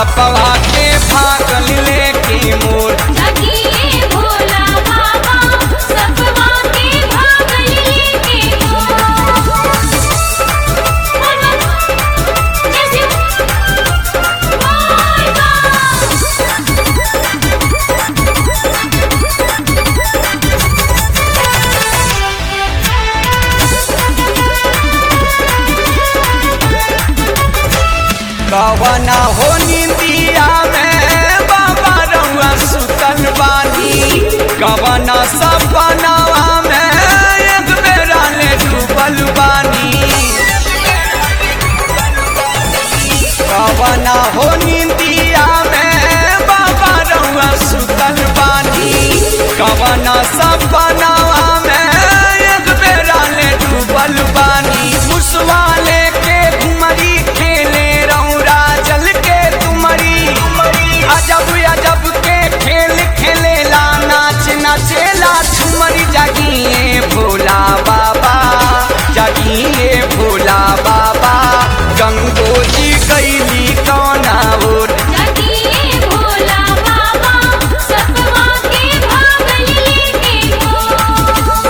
सपवा के भागल लेके मोर जगिए भोला बाबा सपवा के भागल लेके मोर जैसे कवना हो निंदिया में बाबा रउआ सुतल बानी कवना सपनावा में एक बेरा ले डूबल बानी कवना हो निंदिया में बाबा रउआ सुतल बानी कवना सपनावा में एक बेरा ले डूबल बानी मुसवा लेके घुमरी खेले रौरा जल के तुमरी अजब अजब के खेल खेलेला नाच नाचेला झुमरी जागिए भोला बाबा जागिए भोला बाबा गंगोजी कैली कौना ओर जगिए भोला बाबा सपवा के भागल लेके मोर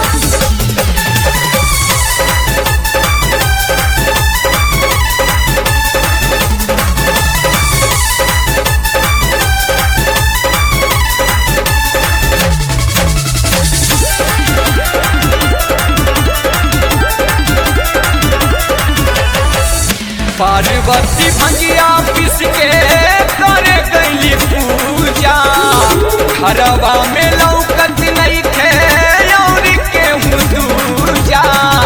पार्वती भंगिया पिस के करे गईली पूजा घरवा में लौकत नहीं थे और केहू दूजा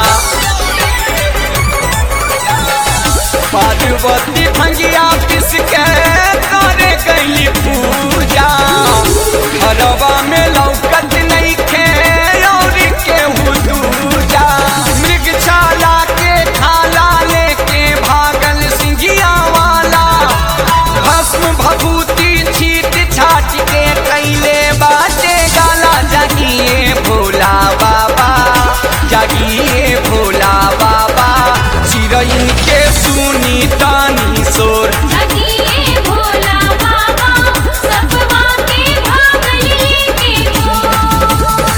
पार्वती भंगिया पिस के करे गईली पूजा घरवा में लौकत नहीं थे और केहू दूजा मृग छाला के खाला लेके भागल सिंगिया वाला भस्म भभूति छीट छाट के कैले बाटे गाला जागिए भोला बाबा जागिए भोला बाबा चिरैन के सुनी तानी सोर जगिए भोला बाबा सपवा के भागल लेके मोर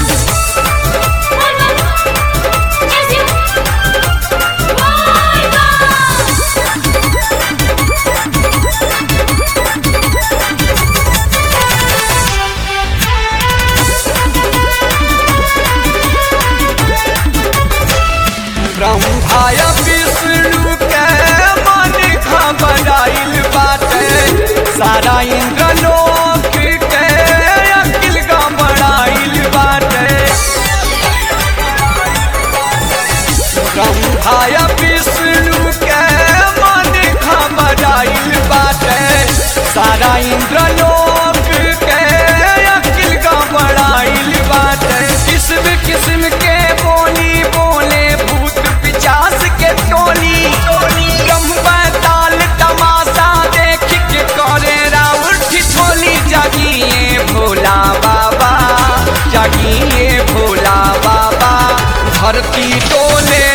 जैसे ब्रह्माय विष्णु के मन घबराइल बाटे सारा इंद्र लोक के अकिल घबराइल बाटे ब्रह्माय विष्णु के मन घबराइल बाटे सारा इंद्र लोक के अकिल घबराइल बाटे किस्म किस्म के बोली बोले भूत पिचास के टोली ब्रह्म ताल तमाशा देख के करे राउर ठिठोली जागिए भोला बाबा जागिए भोला बाबा धरती डोले